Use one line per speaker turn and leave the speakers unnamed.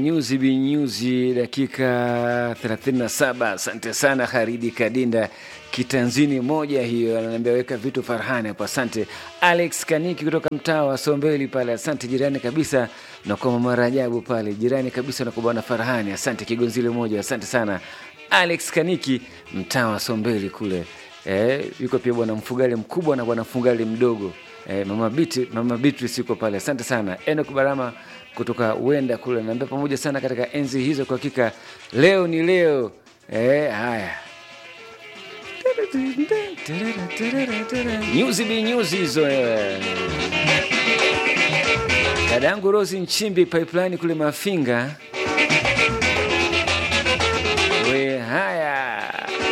nyuzi binyuzi, dakika 37. Asante sana Haridi Kadinda, kitanzini moja hiyo, ananiambia weka vitu Farhani hapo. Asante Alex Kaniki kutoka mtaa wa Sombeli pale, asante jirani kabisa na kwa mama Rajabu pale, jirani kabisa na kwa bwana Farhani, asante Kigonzile moja, asante sana Alex Kaniki, mtaa wa Sombeli kule. Eh, yuko pia bwana Mfugale mkubwa na bwana Mfugale mdogo. Eh, mama Biti, mama Beatrice yuko pale. Asante sana. Enoch Barama kutoka Wenda kule naambia pamoja sana katika enzi hizo, kwa hakika leo ni leo. Eh, haya nyuzi bi nyuzi hizo eh. Dada yangu Rosi Nchimbi pipeline kule Mafinga